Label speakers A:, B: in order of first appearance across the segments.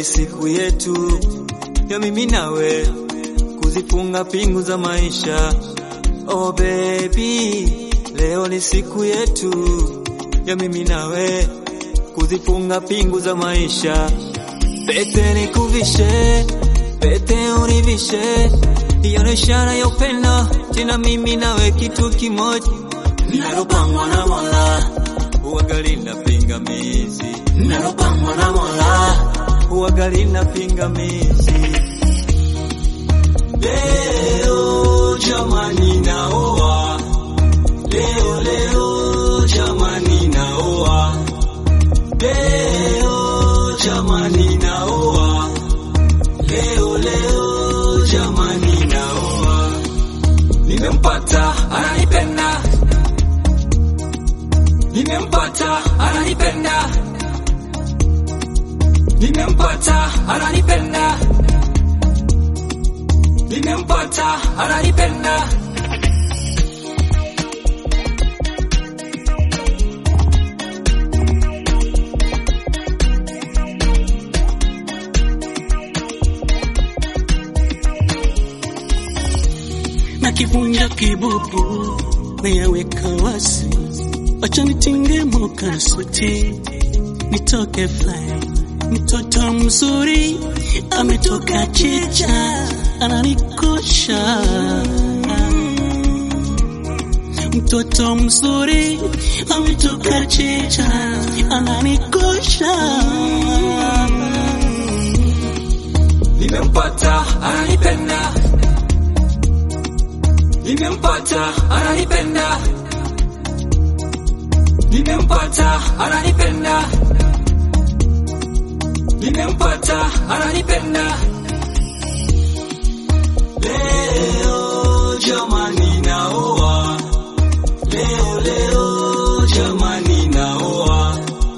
A: ni siku yetu ya mimi nawe kuzifunga pingu za maisha. Oh baby, leo ni siku yetu ya mimi nawe kuzifunga pingu za maisha. Pete nikuvishe, pete univishe, hiyo ni ishara ya upendo, tena mimi nawe kitu kimoja, nalopangwa na Mola, uwagali na pingamizi, nalopangwa na Mola, uwagali na pingamizi. Leo jamani, naoa leo, leo jamani, naoa leo jamani, naoa leo, leo jamani, naoa nimempata, ananipenda, nimempata, ananipenda, nimempata, ananipenda, nimempata, ananipenda.
B: na kivunja kibubu nayaweka wasi, wacha nitinge mokasuti nitoke fly. Mtoto mzuri ametoka chicha, ananikosha. Mtoto mzuri ametoka chicha, ananikosha.
A: Nimempata, ananipenda, nimempata, ananipenda, nimempata, ananipenda, nimempata, ananipenda. Leo jamani, naoa leo, leo jamani, naoa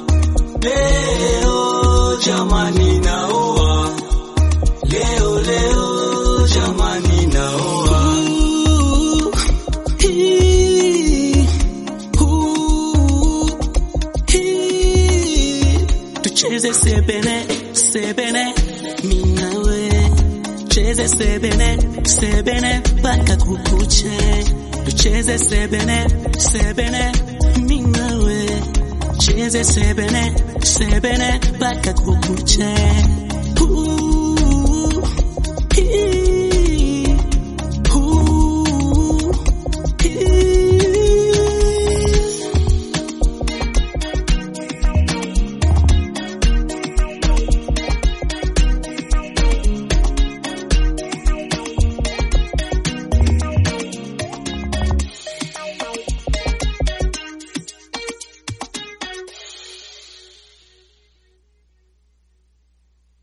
A: leo jamani, naoa leo, leo jamani, naoa
B: Ooh, hii, ooh, hii. Tucheze sebene sebene minawe cheze sebene sebene mpaka kukuche tucheze sebene sebene minawe cheze sebene sebene mpaka kukuche Ooh.